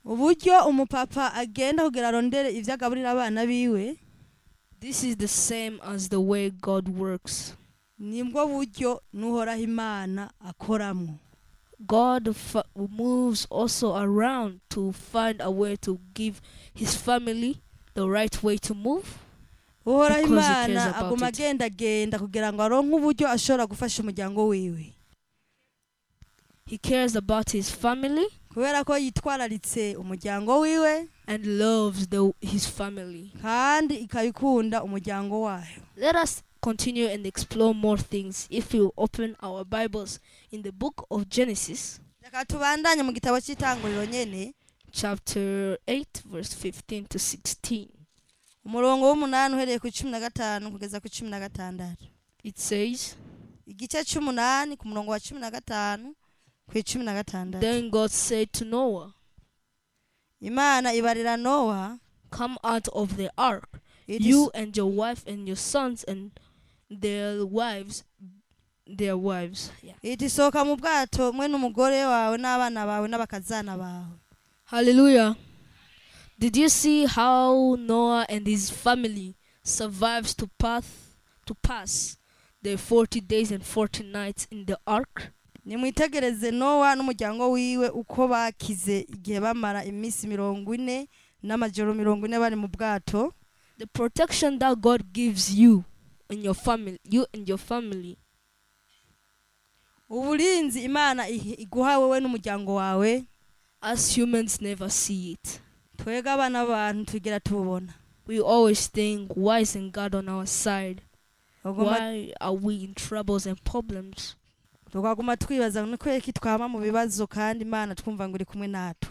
uburyo umupapa agenda kugira arondere ivyo agaburira abana biwe This is the same as the way God works. nibwo buryo n'uhoraho imana akoramwo God fa- moves also around to find a way to give his family the right way to move. uhoraho Because he imana cares about aguma it. agendagenda kugira ngo aronke uburyo ashobora gufasha umuryango wiwe He cares about his family kubera ko yitwararitse umuryango wiwe and loves the, his family. kandi ikabikunda umuryango wayo Let us continue and explore more things if we open our Bibles in the book of Genesis, reka tubandanye mu gitabo cy'itanguriro nyene chapter 8, verse 15 to 16. umurongo w'umunani uhereye ku cumi na gatanu kugeza ku cumi na gatandatu It says, igice c'umunani ku murongo wa cumi na gatanu ku icumi na gatandatu Then God said to Noah, imana ibarira nowa Come out of the ark, iti you and your wife and your sons and their wives, their wives. Yeah. iti sohoka mu bwato mwe n'umugore wawe n'abana bawe n'abakazana bawe Hallelujah. Did you see how Noah and his family survives to pass to pass their 40 days and 40 nights in the ark? nimwitegereze nowa n'umuryango wiwe uko bakize igihe bamara iminsi mirongo ine n'amajoro mirongo ine bari mu bwato The protection that God gives you and your family, you and your family, uburinzi imana ihi- iguha wowe n'umuryango wawe as humans never see it. twebwe abana b'abantu tugera tububona We always think, why isn't God on our side? Tuguma- Why are we in troubles and problems? tukaguma twibaza ni kubera ko twaba mu bibazo kandi imana twumva ngo uri kumwe natwe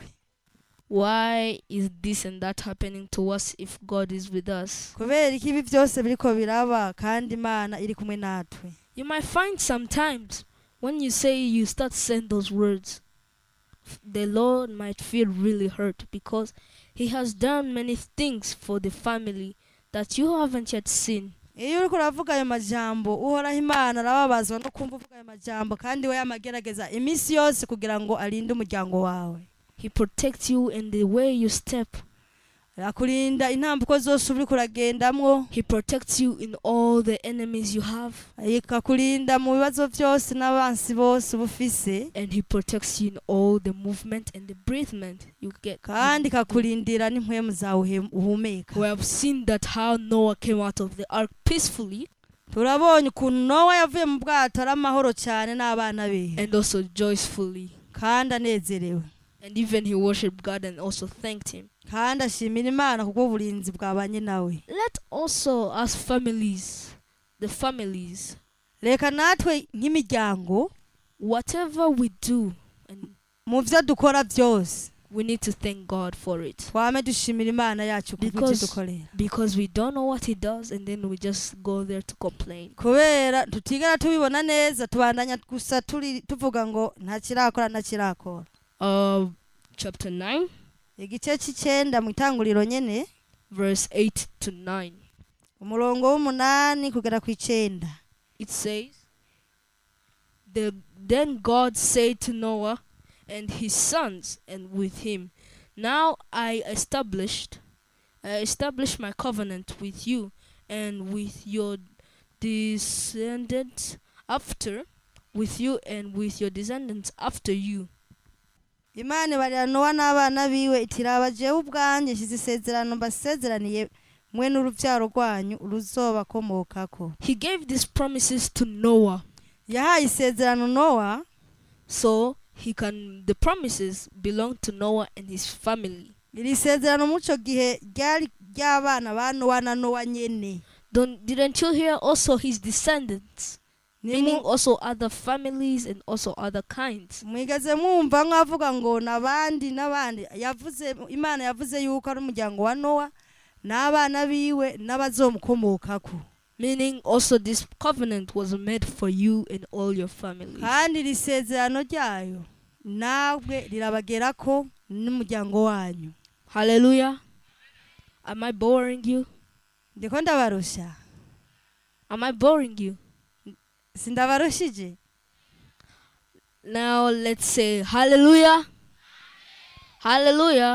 Why is this and that happening to us if God is with us? kubera ko ibi byose biriko biraba kandi imana iri kumwe natwe You might find sometimes when you say you start saying those words, f- the Lord might feel really hurt because He has done many things for the family that you haven't yet seen. iyo uriko uravuga ayo majambo uhoraho imana arababazwa no kumva uvuga ayo majambo kandi we yamagerageza iminsi yose kugira ngo arinde umuryango wawe He protects you in the way you step. akurinda intambuko zose uriko uragendamwo He protects you in all the enemies you have, ikakurinda mu bibazo byose n'abansi bose uba ufise and He protects you in all the movement and the breathement you get. kandi ikakurindira n'impwemu zawe uhe- uhumeka We have seen that how Noah came out of the ark peacefully turabonye ukuntu nowa yavuye mu bwato ari amahoro cyane n'abana be and also joyfully. kandi anezerewe And even he worshiped God and also thanked Him. kandi ashimira imana kubwo uburinzi bwabanye nawe Let also, as families, the families, reka natwe nk'imiryango whatever we do, and mu byo dukora byose we need to thank God for it. twame dushimira imana yacu kubwo ibyo Because- dukorera Because we don't know what He does, and then we just go there to complain. kubera tutigera tubibona neza tubandanya gusa turi tuvuga ngo nta kirakora nta kirakora Uh, chapter 9, igice cy'icyenda mu itanguriro nyene verse 8 to 9. umurongo w'umunani kugera ku icyenda It says, the, Then God said to Noah and his sons, and with him, Now I established, I established my covenant with you and with your descendants after, with you and with your descendants after you. imana ibarira nowa n'abana biwe iti raba jewe ubwanjye nshyize isezerano mbasezeraniye mwe n'urubyaro rwanyu ruzobakomokako He gave these promises to Noah yahaye isezerano nowa so he can the promises belong to Noah and his family. iri sezerano muco gihe ryari ry'abana ba nowa na nowa nyene Don't didn't you hear also his descendants? Meaning Nimu- also other families and also other kinds. mwigeze mwumva nk'avuga ngo n'abandi n'abandi yavuze imana yavuze yuko ari umuryango wa nowa n'abana biwe n'abazomukomokako Meaning also this covenant was made for you and all your families. kandi iri sezerano ryayo nawe rirabagerako n'umuryango wanyu Hallelujah. Am I boring you? ndiko ndabarusha Am I boring you? sindabarushije Now let's say hallelujah. Hallelujah.